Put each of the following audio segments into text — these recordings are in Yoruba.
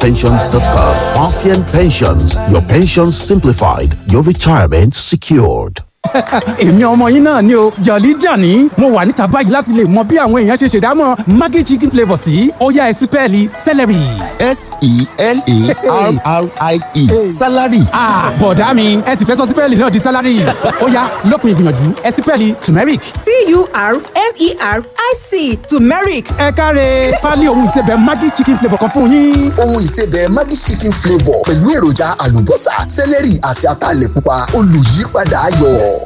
parthianpensions.com. Parthian Pensions, your pensions simplified, your retirement secured. èmi ọmọ yín náà ni o jọ̀lí jàní mo wà níta báyìí láti lè mọ bí àwọn èèyàn ṣe ṣèdámọ̀ maggi chicken flavour sí ọ̀yá ẹ̀sìpẹ́ẹ̀lì celery. s-e-l-a-r-r-i-e salary. bọ̀dá mi ẹ sì fẹ́ sọ sípẹ́ẹ̀lì náà di salary ọ̀yá lópin ìgbìyànjú ẹ̀sìpẹ́ẹ̀lì turmeric. t-u-r-m-e-r-i-c turmeric ẹ káre pálí ohun ìsebẹ̀ maggi chicken flavour kan fún yín. ohun ìsebẹ̀ Maggi chicken flavour pẹ̀lú èròjà àlùbọ́sà sẹ́lẹ̀rì àti ataalẹ̀ pupa olùyípadà ayọ̀.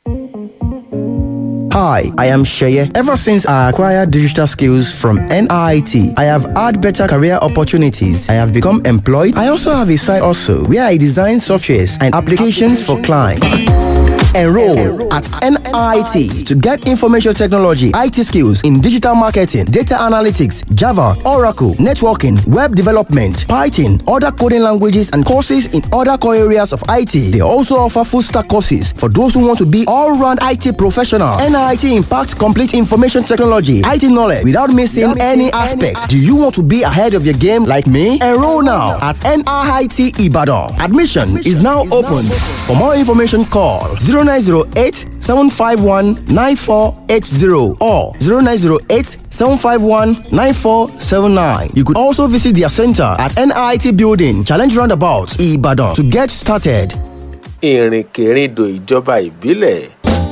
Hi, I am Sheye. Ever since I acquired digital skills from NIT, I have had better career opportunities. I have become employed. I also have a side also where I design softwares and applications for clients. Enroll at NIT to get information technology, IT skills in digital marketing, data analytics, Java, Oracle, networking, web development, Python, other coding languages, and courses in other core areas of IT. They also offer full stack courses for those who want to be all round IT professional. NIT impacts complete information technology, IT knowledge without missing any aspects. Do you want to be ahead of your game like me? Enroll now at NIT Ibadan. Admission is now open. For more information, call 0908 751 9480 or 0908 751 9479. You could also visit their center at NIT Building, Challenge Roundabout, Ibadan to get started. ìrìnkèrindò ìjọba ìbílẹ̀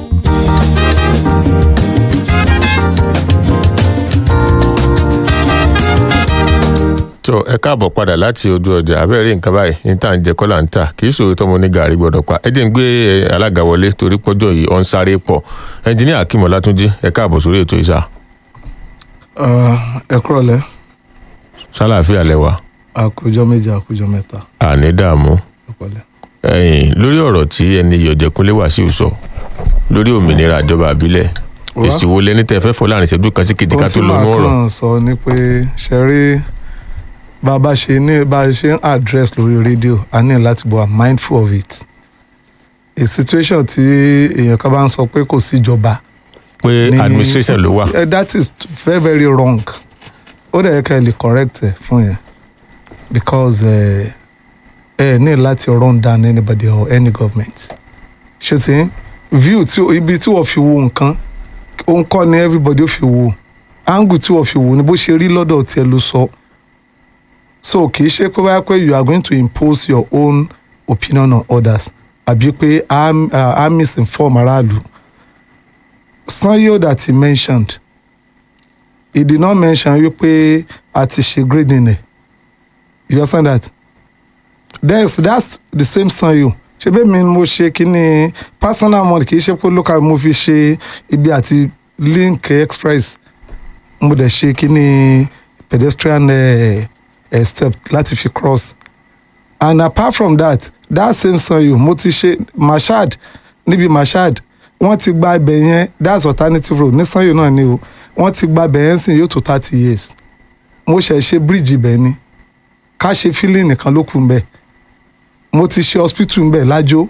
tó ẹ káàbọ̀ padà láti ojú ọjà abẹ́rẹ́ nǹkan báyìí ní tá à ń jẹ kọ́là ń tà kì í ṣòro tọmọ ní gàrí gbọdọ̀ pa ẹ jẹ́ ń gbé eh, alága wọlé torí pọ́jọ́ yìí ọ̀ ń sáré pọ̀ ẹnjiníà akim ọlátúnjí ẹ káàbọ̀ sórí ètò ìsà ẹ kúrọ̀lẹ́ sálàáfíà lẹ́wà àkójọ méje àkójọ mẹ́ta àní dààmú ẹ pẹ̀lẹ́. ẹ̀yìn lórí ọ̀rọ̀ tí ẹni yọ̀jẹ̀kúnlé wàsíù sọ lórí òmìnira ìjọba àbílẹ̀ Wá. èsì wo lẹni tẹ fẹ́ fọ́ láàrin ìṣẹ́jú kan sí kejì ká tó ohun tí lọ́nú màá ọ̀rọ̀ kàn sọ ni pé ṣe rí bá a bá ṣe ní bá a ṣe ń address lórí rédíò a ní láti bọ̀ mindful of it a situation tí èèyàn kan bá ń sọ pé kò síjọba pé ní- administration ló wà Eh, that is very very wrong ó dẹ̀ yẹ ká ẹ lè correct ẹ fún yẹn because ẹ ẹ ní láti run down anybody or any government ṣe ti view tí ibi tí wọ́n fi wo nǹkan òun kọ́ ni everybody ó fi wo angle tí wọ́n fi wo ni bó ṣe rí lọ́dọ̀ tiẹ̀ ló sọ so kì í ṣe pé báyà pé you are going to impose your own opinion on others àbí pé a a misinform aráàlú sanyo that he mentioned he did not mention wípé a ti ṣe grading ẹ you understand that that's that's the same sanyo ṣe bẹ́ẹ̀ mi ni mo ṣe kíní personal money kì í ṣe pé local mo fi ṣe ibi àti link express mo dẹ̀ ṣe kíní pedestrian uh, uh, step láti fi cross and apart from that that same sanyo mo ti ṣe mashad níbi mashad wọ́n ti gba ibẹ̀ yẹn that's alternative road ní sanyo náà ni o wọ́n ti gba ibẹ̀ yẹn sìn yóò tó thirty years mo ṣẹ̀ ṣe bíríìjì ibẹ̀ ni ká ṣe fílì nìkan ló kù ń bẹ̀ mo ti ṣe hospital ń bẹ̀ lájó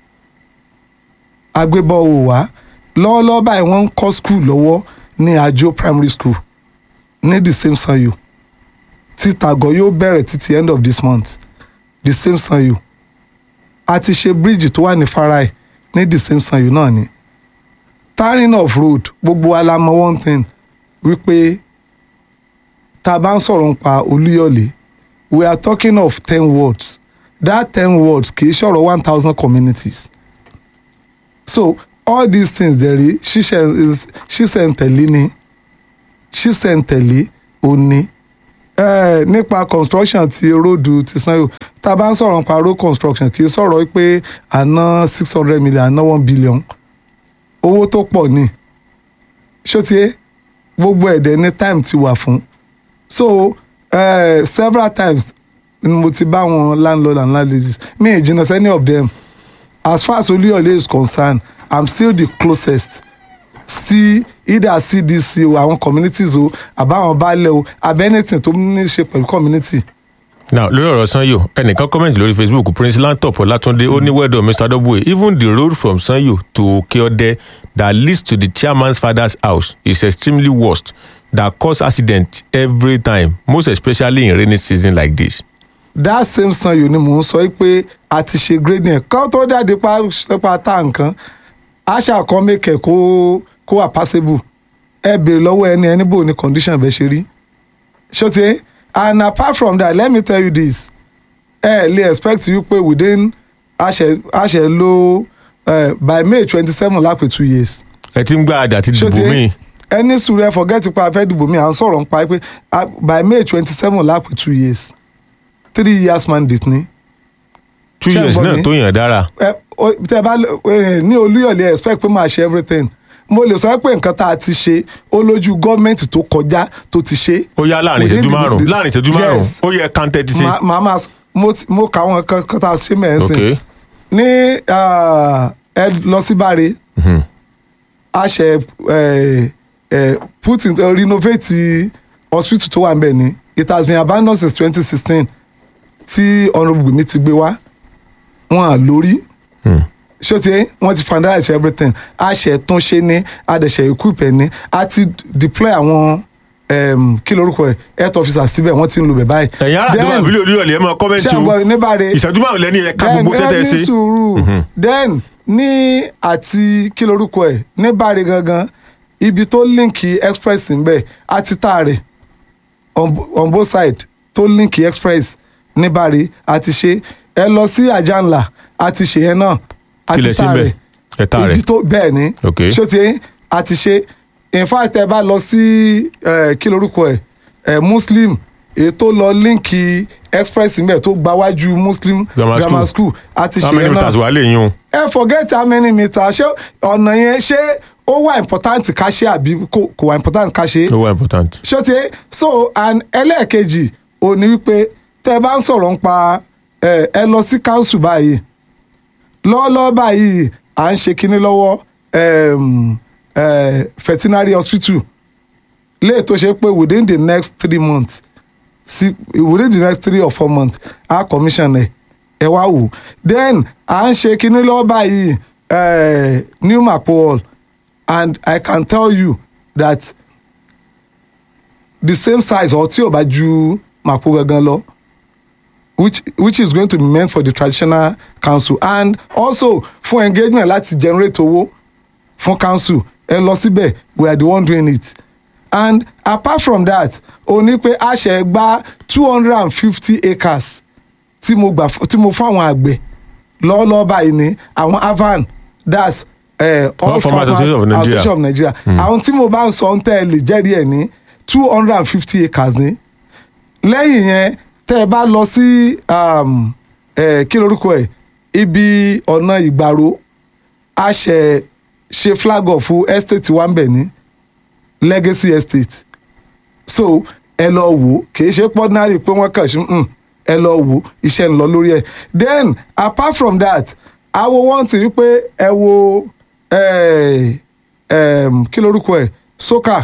agbébọ̀ wò wá lọ́wọ́lọ́wọ́ báyìí wọ́n ń kọ́ school lọ́wọ́ ní àjò primary school ní the same sanyo tí tàgọ́ yóò bẹ̀rẹ̀ títí end of this month the same sanyo a ti ṣe bíríìjì tó wà ní farai ní the same sanyo náà ni tarring of road gbogbo wa la mọ one thing wípé tá a bá ń sọ̀rọ̀ nípa olúyọ̀lé we are talking of ten words that ten words kì í ṣọ̀rọ̀ one thousand communities so all these things dẹ̀rí ṣíṣẹ̀ntẹ̀lé ni ṣíṣẹ̀ntẹ̀lé òní eh, nípa construction ti róòdù ti sanyo tá a bá ń sọ̀rọ̀ nípa road construction kì í sọ̀rọ̀ pé àná six hundred million àná one billion owó tó pọ̀ ni ṣótiyé gbogbo ẹ̀dẹ̀ ní time ti wà fún so uh, several times ni mo ti bá wọn landlord and landladies me ì jìnnà sí any of them as far as olúyọ̀lé is concerned i'm still the closest sí either cdc o àwọn communities o àbáwọn baálẹ̀ o àbẹ́ anything tó ní í ṣe pẹ̀lú community. now lórí ọ̀rọ̀ sanyo ẹnìkan comment lórí facebook prince lantop ọlátúndé ó ní well done mr w even the road from sanyo to okeode that leads to the chairman's father's house is extremely worst that cause accident every time most especially in rainy season like this. that same sanyo ni mò ń sọ pé a ti ṣe grading ẹ̀ kán tó jáde pa pa tá nǹkan àṣà kan mẹ́kẹ̀ kó kó wà passable ẹ béèrè lọ́wọ́ ẹni ẹni bò ní condition bẹ́ẹ̀ ṣe rí ṣọ́tí and apart from that let me tell you this ẹ lè expect you pé within àṣẹ àṣẹ lo uh, by may twenty seven lápè two years ẹ ti ń gbá àdá ti dìbò míì ẹni sùúrù ẹ forget pa afẹ́ dìbò mi à ń sọ̀rọ̀ nípa pé ah, by may twenty seven lápè two years three years mandate ni two ṣé ẹ years gbọ́ náà mi? tó yàn dára ẹ o- tẹ bá ẹ, ní olúyọ̀lé expect pé máa ṣe everything mo lè sọ pé nǹkan tá a ti ṣe ó lójú gọ́ọ̀mẹ̀ntì tó kọjá tó ti ṣe. ó yá láàrin Within ìṣẹ́jú the- márùn the- láàrin ìṣẹ́jú márùn Yes. ó yẹ kàńtẹ́ ti ṣe Ma- màá máa s- mo ti- mo kà wọn kan kan tá a ṣe mẹ́sìn ok ní ah, ẹ lọ sí báre a ṣe ẹ, ẹ, put in uh, renovate hospital tó wà ń bẹ̀ ni it has been abandoned since twenty sixteen tí honourable mi ti gbé wá wọn à lórí ṣé ti wọ́n ti finalize everything a ṣe tún ṣe ní a dẹ̀ ṣe equip ẹ̀ ní a ti deploy àwọn um, kí lorúkọ ẹ̀ health officers síbẹ̀ wọ́n ti ń lo bẹ̀ báyìí. ẹ̀yin ará àdúgbò Then- àbílẹ̀ olúyọ̀lẹ̀ ẹ máa ṣé kọ́mẹ́ntì o àgbọ̀ níbàárẹ̀ ìṣẹ́jú márùn lẹ́ni ẹ̀ka then gbogbo sẹ́tẹ̀ ẹ ní ṣe sùúrù then ní àti kí lorúkọ ẹ̀ níbàárẹ̀ gangan ibi tó líǹkì express ń bẹ̀ àti tá rẹ̀ on, on both side tó líǹkì express níbàárẹ̀ àti ṣe ẹ lọ sí àjànlá àti ṣe yẹn náà kí lẹ àti ṣe tá ń bẹ̀ rẹ̀ ẹ̀ta rẹ̀ ibi tó bẹ́ẹ̀ ni Ok. ṣó ti yẹn àti ṣe in fact ẹ bá lọ sí eh, kí lorúkọ ẹ eh, muslim èyí tó lọ líǹkì express níbẹ̀ tó gbáwájú muslim Grammar grammar school àti how ṣe many yẹn meters náà wà lè yún un ẹ forget how many meters ṣé ọ̀nà yẹn ṣé ó wà important ká ṣe àbí kò kò wà important ká ṣe ó wà important ṣó ti yé? so and ẹlẹ́ẹ̀kejì ò ní wípé tẹ́ ẹ bá ń sọ̀rọ̀ nípa ẹ ẹ lọ sí council báyìí lọ́wọ́lọ́wọ́ báyìí à ń ṣe kinní lọ́wọ́ um, uh, veterinary hospital léè tó ṣe pé within the next three months sí within the next three or four months a commission ẹ ẹ wá wò then à ń ṣe kinní lọ́wọ́ báyìí uh, new mapo hall and i can tell you that the same size or tí ò bá ju mapo gangan lọ which which is going to be meant for the traditional council and also fún engagement láti generate owó fún council ẹ lọ síbẹ̀ we are the one doing it and apart from that ó ní pé a ṣe gba two hundred and fifty acres tí mo gbà fún- tí mo fún àwọn àgbẹ̀ lọ́wọ́lọ́wọ́ báyìí ní àwọn avan that's uh, all All Farmers farmers Association of Nigeria. association of nigeria àwọn tí mo bá ń sọ ń tẹ́ ẹ lè jẹ́rìí ẹ̀ ní two hundred and fifty acres ní lẹ́yìn yẹn tẹ́ ẹ bá lọ sí um, eh, kí lorúkọ ẹ̀ ibi ọ̀nà ìgbàro a ṣe ṣe flag off fún estate wa ń bẹ̀ ní legacy estate so ẹ lọ wò kìí ṣe pọ́nárì pé wọ́n kàn ṣe mm, ẹ lọ wò iṣẹ́ ń lọ lórí ẹ̀ then apart from that awo wọ́n ti rí pé ẹ wo eh, em, kí lorúkọ ẹ̀ soka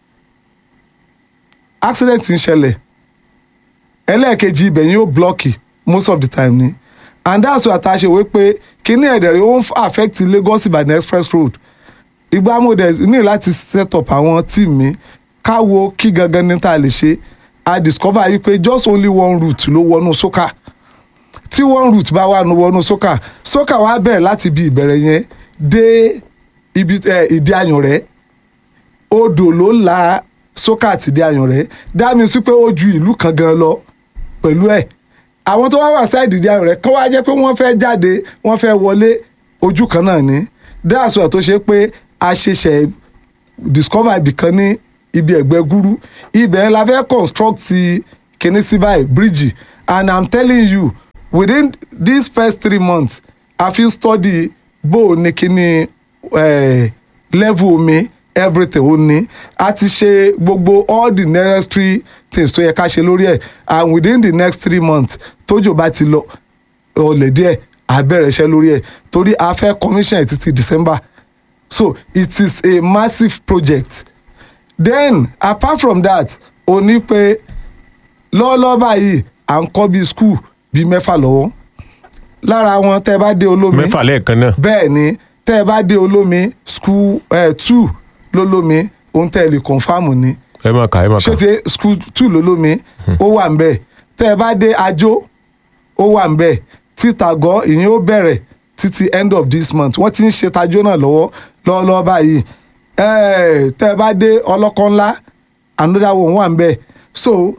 accident ń ṣẹlẹ̀ ẹlẹ́ẹ̀kejì ibẹ̀ yóò blọ́ọ̀kì most of the time ni and that's why àtàṣe wé pé kíní ẹ̀dẹ̀rẹ̀ ó ń f- affect Lagos Ìbàdàn express road ìgbà mo dẹ̀ ní láti set up àwọn team mi káwo kí gangan ní tá a lè ṣe i discover yìí pé just only one route ló wọnú soka tí one route bá wà ní wọnú soka soka wá bẹ̀rẹ̀ láti ibi ìbẹ̀rẹ̀ yẹn dé ibi eh, ìdí ayùnrẹ́ odò ló la sókà àti ìdí ayùnrẹ́ dá mi sí pé ó ju ìlú kan gan lọ pẹ̀lú ẹ̀ àwọn tó wá wà sáìdì ìdí ayùnrẹ́ kọ́ wá jẹ́ pé wọ́n fẹ́ jáde wọ́n fẹ́ wọlé ojú kan náà ni dáàsù ẹ̀ tó ṣe pé a ṣẹ̀ṣẹ̀ discover ibì kan ní ibi ẹ̀gbẹ́ gúrú ibẹ̀ la fẹ́ construct kìíní sí báyìí bíríjì and i'm telling you within these first three months i fit study bó o ní kíní eh, level omi everything ó ní a ti ṣe gbogbo all the necessary things tó yẹ ká ṣe lórí ẹ̀ and within the next three months tójò bá ti lọ ọlẹ̀ díẹ̀ a bẹ̀rẹ̀ iṣẹ́ lórí ẹ̀ torí a fẹ́ commission ẹ̀ títí december so it is a massive project then apart from that o ní pé lọ́wọ́lọ́wọ́ báyìí à ń kọ́ bíi school bíi mẹ́fà lọ́wọ́ lára wọn tẹ́ ẹ bá dé olómi mẹ́fà lẹ́ẹ̀kan náà bẹ́ẹ̀ ni tẹ́ ẹ bá dé olómi school eh, two lólómi ohun tẹ́ ẹ lè confam ni ẹ máa kà ẹ máa kà ṣé ti school two lólómi ó wà ń bẹ̀ tẹ́ ẹ bá dé ajó ó wà ń bẹ̀ títàgọ́ ìyẹn ó bẹ̀rẹ̀ títí end of this month wọ́n ti ń ṣe tajó náà lọ́wọ́ lọ́wọ́lọ́wọ́ báyìí Eh, tẹ́ ẹ bá dé ọlọ́kọ́ ńlá another one wà ń bẹ̀ so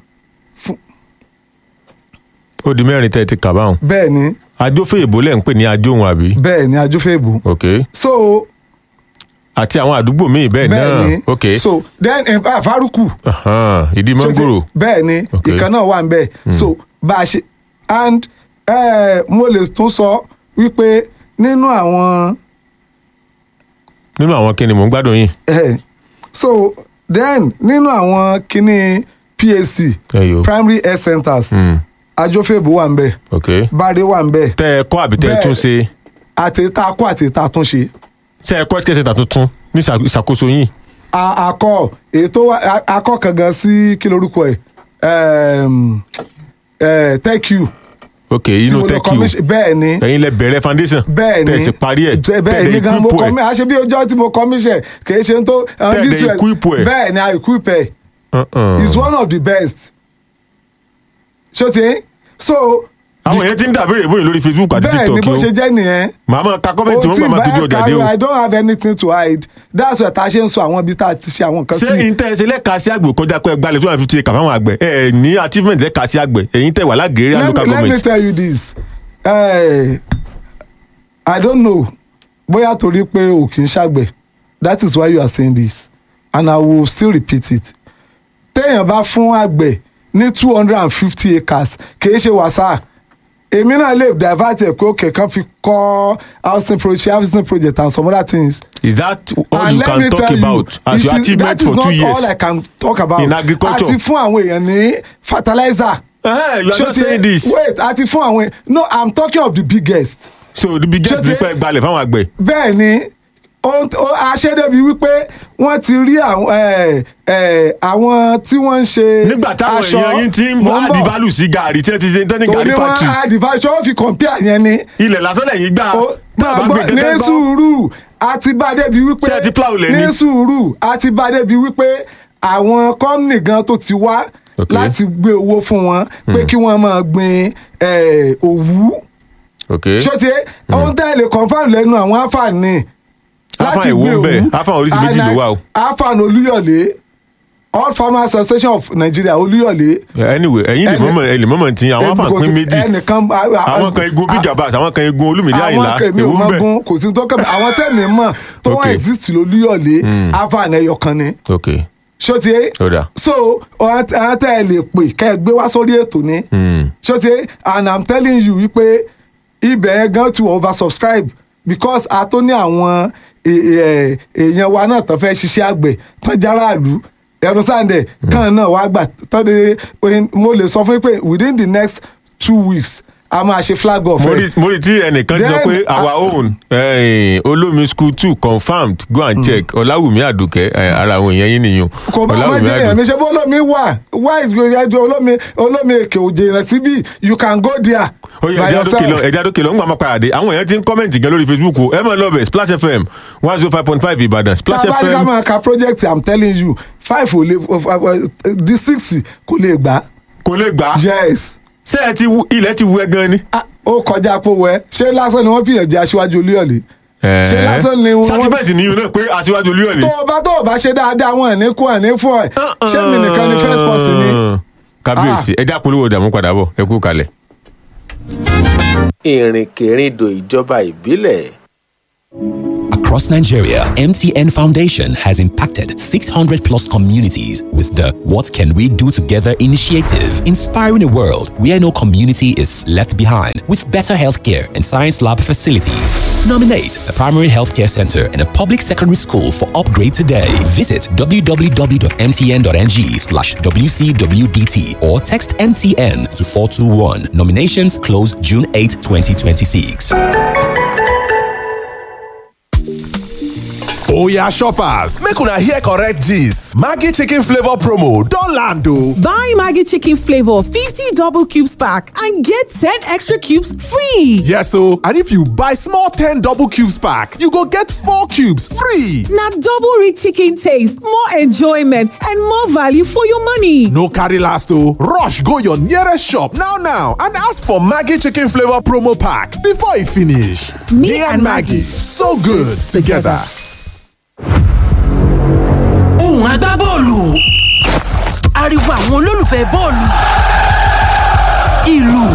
ó di mẹ́rin tẹ́ ẹ ti kà báwọn. bẹ́ẹ̀ ni ajófẹ́ ìbò lẹ́ ń pè ní ajóhun àbí. bẹ́ẹ̀ ni ajófẹ́bù ok so àti àwọn àdúgbò míì bẹ́ẹ̀ bẹ́ẹ̀ náà ni ok so then eh, ah, faruku Ahan, ìdí mọ́ngòrò bẹ́ẹ̀ ni Ok. ìkan náà wà ń bẹ̀ so bá a ṣe and eh, mo lè tún sọ wípé nínú àwọn nínú àwọn kíni mò ń gbádùn yín. eh, so then nínú àwọn kíní PAC ẹyọ primary health centers Mm, ajófẹ́bù wà ń bẹ̀ ok báre wà ń bẹ̀ tẹ́ ẹ kọ́ àbí tẹ́ ẹ Bẹ́ẹ̀. tún ṣe àti tá a kó àti tá a tún ṣe ṣe ẹ kọ́ kẹsẹ̀ tà tuntun ní ìṣà- ìṣàkóso yín. A- akọ ètò wa- a- akọ kankan sí kí lorúkọ ẹ Em, eh, thank you ok tí inú mo lọ tẹ́kì commission- bẹ́ẹ̀ ni o ẹ̀yin lẹ bẹ̀rẹ̀ foundation bẹ́ẹ̀ ni tẹ́ ẹ sì parí ẹ̀ Bẹ́ẹ̀- tẹ́ bẹ́ẹ̀ ẹ mi gan mo equip ẹ̀. kọ́mí àṣẹ bí ọjọ́ tí mo commission kì í ṣe ń tó um, Tẹ́ ẹ this dẹ̀ way- equip ẹ̀. bẹ́ẹ̀ ni i equip ẹ̀ Uh-uh. is one of the best ṣó ti so àwọn èèyàn ti ń dàbí ìbòyìn lórí facebook àti bẹ́ẹ̀ ni tiktok bó o ṣe jẹ́ nìyẹn màá máa ka kọ́mẹ̀ntì wọn tí màá máa tójú bá ọjà dé o. kárí i don't have anything to hide that's why tá a ṣe ń sọ àwọn ibi tá a ti ṣe àwọn nǹkan ṣé sí ìtẹ́ ṣe lẹ́ka sí àgbẹ̀ kọjá pé gbalẹ̀ two hundred fifty acre fáwọn àgbẹ̀ ẹ̀ ní achievement lẹ́ka sí àgbẹ̀ ẹ̀yin tẹ̀ wà lágẹ̀ẹ́rẹ́ let, local me- let me government. tell you this uh, i don't know bóyá torí pé o kì í ṣàgbẹ̀ that is why you are saying this and i will still repeat it téèyàn bá fún àgbẹ̀ ní two hundred and fifty acres kìí ṣe wàsá èmi náà lè divert ẹ̀ pé òkè kan fi kọ́ housing project housing project and some other things. is that all And you let can me talk tell you, about as it your is- achievement that is for two not years. all i can talk about In agriculture. àti fún àwọn èèyàn ní fertilizer. Eh, you are Ṣé not ti- saying this. wait àti fún àwọn no i'm talking of the biggest. so the biggest Ṣé ti- nípa gbalẹ̀ fáwọn àgbẹ̀. bẹ́ẹ̀ ni ohun tó- aṣẹ́dẹ́bi wípé wọ́n ti rí àwọn ẹ̀, ẹ̀, àwọn tí wọ́n ń ṣe nígbà táwọn aṣọ èèyàn yín ti ń Mò ń add bọ̀. value sí gàrí tí wọ́n ti ṣe tán ní tó gàrí ní wọ́n factory adìfáṣọ wọ́n fi compare yẹn ni ilẹ̀ lásán lẹ́yìn gbà Ó- tá a bá máa gbé gbọ́, ní kẹ́kẹ́ gbọ́. sùúrù àti bá débi wípé Ṣé ẹ ti plow lẹ̀ ni? ní sùúrù àti bá débi wípé àwọn kọ́mìnì gan tó ti wá Ok. láti gbé owó fún wọn pé kí wọ́n máa gbin ẹ̀, òwú ok ṣọ́tí ohun tẹ́ ẹ lè confam lẹ́nu àwọn àǹfààní Àfààní èwo ń bẹ? Àfààní oríṣi méjì ló wà o. àǹfààní olúyọ̀lé all farmers association of nigeria olúyọ̀lé anyway ẹ̀yin lè Ẹni- mọ̀mọ́ ẹ lè mọ̀mọ́ tí àwọn Ẹni- afa kò pín sí- méjì ẹnìkan àwọn kan igun big abas àwọn kan igun olúmídé àyìnlá àwọn kèmí ò èwo ń mọ bẹ. gun kò sí tó kẹ́mi àwọn tẹ̀mí mọ̀ tó wọ́n Ok. exist lolúyọ̀lé àǹfààní ẹyọ kan ni ok ṣọ́tí ó dà so àwọn tẹ́ ẹ lè pè kẹ́ ẹ gbé wá sórí ètò ni Hmm. ṣọ́tí and i'm telling you wípé ibẹ̀ yẹn gan ti wọ oversubscribe because a tó ní àwọn è- è- èèyàn wa náà tán fẹ́ ṣiṣẹ́ àgbẹ̀ tán járàlú ẹ̀rọ sáǹdẹ̀ kan náà wá gbà tán de mo lè sọ fún yín pé within the next two weeks a máa ṣe flag off mo ẹ̀. rí mo rí tí ẹnìkan ti sọ Then, pé our ah, own eh, olómi school two confirmed go and check ọláwùmí àdùkẹ́ eh, ara àwọn èèyàn yín nìyẹn kò bá má jẹ́ èèyàn mi ṣe bó olómi wà why is ẹjọ́ olómi olómi èkè òjè rẹ̀ síbí you can go there ó yẹ by ẹja dókè lọ yourself. ẹja dókè lọ ń gbà máa padà dé àwọn èèyàn ti ń kọ́mẹ̀ntì gan lórí facebook o ẹ máa lọ bẹ̀ splash fm one zero five point five ìbàdàn splash tábà ní ká fm máa ka project i'm telling you five ò lè di six kò lè gbà kò lè gbà á yes ṣé ẹ ti wu ilẹ̀ ti wu ẹ gan ni. Ah, ó kọjá pé wẹ ṣé lásán ni wọ́n fìyàn jẹ aṣíwájú olúyọ̀lé ṣé lásán ni wọ́n sátìmẹ́ǹtì nìyí náà pé aṣíwájú olúyọ̀lé. tó o bá tó o bá ṣe dáadáa wọn ẹ̀ ní kú ẹ̀ ní fún ẹ̀ ṣé mi nìkan ni first person ni. kábíyèsí ẹja polówó dààmú padà bọ̀ ẹ kú kalẹ̀. ìrìnkèrindò ìjọba ìbílẹ̀ Across Nigeria, MTN Foundation has impacted 600 plus communities with the What Can We Do Together initiative, inspiring a world where no community is left behind with better healthcare and science lab facilities. Nominate a primary healthcare center and a public secondary school for upgrade today. Visit www.mtn.ng slash WCWDT or text MTN to 421. Nominations close June 8, 2026. Oya shoppers, make una hear correct gist. Maggi chicken flavor promo don land o. Buy Maggi chicken flavor 50 double cubes pack and get 10 extra cubes free. Yes o, and if you buy small 10 double cubes pack, you go get 4 cubes free. Na double rich chicken taste, more enjoyment and more value for your money. No carry last o, rush go your nearest shop now now and ask for Maggi chicken flavor promo pack before e finish. Me and Maggi, so good together. ohùn agbábọ́ọ̀lù ariwo àwọn olólùfẹ́ bọ́ọ̀lù ìlù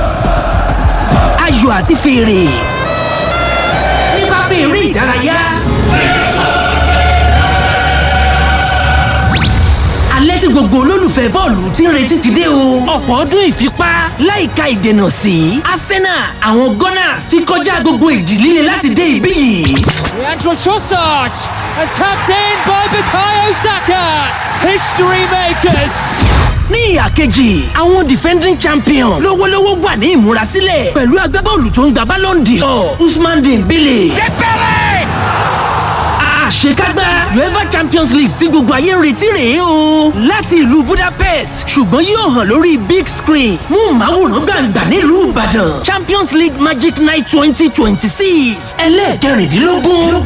ayò àti fèrè ní pápá eré ìdárayá. alẹ́ tí gbogbo olólùfẹ́ bọ́ọ̀lù ti ń retí ti dé o. ọ̀pọ̀ ọdún ìfipá láìka ìdènà sí arsenal àwọn gunners ti kọjá gbogbo ìjì líle láti dé ibí yìí. Leandro Trossard and tapped in by Bukayo Saka. History makers. ní ìhà kejì àwọn defending champion lówólówó wà ní ìmúrasílẹ̀ pẹ̀lú agbábọ́ọ̀lù tó ń gba ballon d'or usman dembele. àṣekágbá uefa champions league tí gbogbo ayé ń retí rèé o láti ìlú budapest ṣùgbọ́n yóò hàn lórí big screen mú màwòrán gbàǹgbà nílùú ìbàdàn champions league magic night twenty twenty six ẹlẹ́ẹ̀kẹrìndínlógún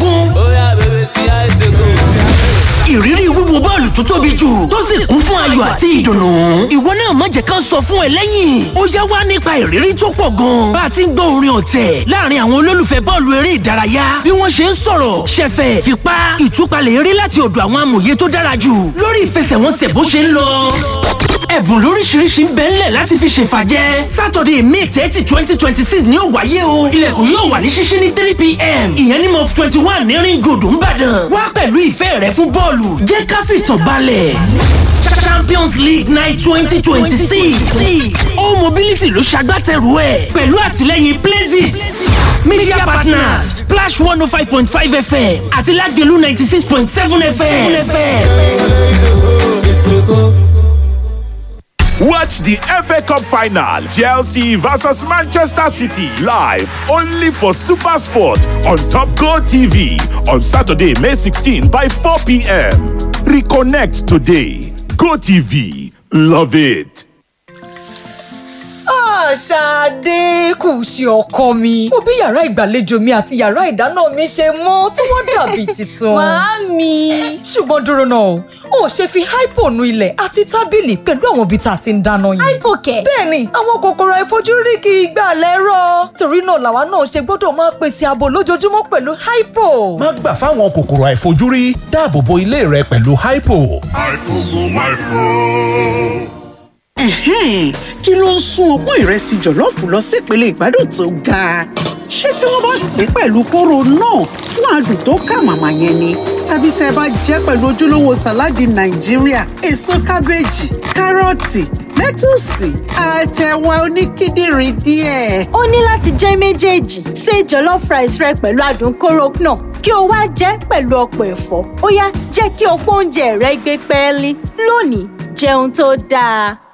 ìrírí wíwo bọ́ọ̀lù tó tóbi jù tó sì kún fún ayọ̀ àti ìdùnnú. ìwọ náà má jẹ́ ká sọ fún ẹ lẹ́yìn. ó yá wá nípa ìrírí tó pọ̀ gan. bá a ti ń gbọ́ orin ọ̀tẹ̀ láàrin àwọn olólùfẹ́ bọ́ọ̀lù eré ìdárayá bí wọ́n ṣe ń sọ̀rọ̀ ṣẹ̀fẹ̀ fipá ìtúpalẹ̀ eré láti ọ̀dọ̀ àwọn amòye tó dára jù lórí ìfẹsẹ̀wọnsẹ̀ bó ṣe ń lọ ẹ̀bùn lóríṣiríṣi ń bẹ ńlẹ̀ láti fi ṣèfàjẹ́ sátọ̀dẹ̀ may thirty twenty twenty six ni ó wáyé o ilẹ̀kùn yóò wà ní ṣíṣí ní three pm ìyẹn ní mọ́f twenty one ní ring road ńbàdàn wá pẹ̀lú ìfẹ́ rẹ fún bọ́ọ̀lù jẹ́ ká fìtàn balẹ̀ champions league night twenty twenty six all mobility ló ṣagbátẹrù ẹ̀ pẹ̀lú àtìlẹ́yìn places media partners splash one oh five point five fm àti lagelu ninety six point seven fm. Watch the FA Cup final, Chelsea versus Manchester City, live only for Super Sport on Top Go TV on Saturday, May 16 by 4 p.m. Reconnect today. Go TV, love it. Ṣadé kù sí ọkọ mi. Mo bí yàrá ìgbàlejò mi àti yàrá ìdáná mi ṣe mọ́ tí wọ́n dàbí tuntun. Màámi. Ṣùgbọ́n dúró náà, o ò ṣe fi hypo nu ilẹ̀ àti tábìlì pẹ̀lú àwọn ibi tá a ti ń dáná yìí. Hypo kẹ̀. Bẹ́ẹ̀ni, àwọn kòkòrò àìfojúrí kì í gbà lẹ́rọ̀. Torí náà làwa náà ṣe gbọ́dọ̀ máa pèsè ààbò lójoojúmọ́ pẹ̀lú hypo. Má gbà fáwọn kòkòrò àìfojúrí dáàbò bo ilé rẹ pẹ̀lú hypo. Ẹ̀hẹ́n, kí ló ń sún ọpọ́n ìrẹsì jọ̀lọ́ọ̀fù lọ sípele ìgbádùn tó ga? Ṣé tí wọ́n bá sè é pẹ̀lú kóró náà fún adùn tó kà màmá yẹn ni? Tàbí tẹ́ ẹ bá jẹ́ pẹ̀lú ojúlówó sàláàdì Nàìjíríà, èso kábéèjì, kárọ̀tì, lẹ́tùsì, àtẹ̀wà oníkíndìnrín díẹ̀. ó ní láti jẹ́ méjèèjì ṣe jollof rice rẹ pẹ̀lú adùn kóró náà kí o wá jẹ́ pẹ̀lú ọ̀pọ̀ ẹ̀fọ́ ó yá jẹ́ kí ọ̀pọ̀ oúnjẹ rẹ gbé pẹ́ẹ́lí lónìí jẹun tó dáa.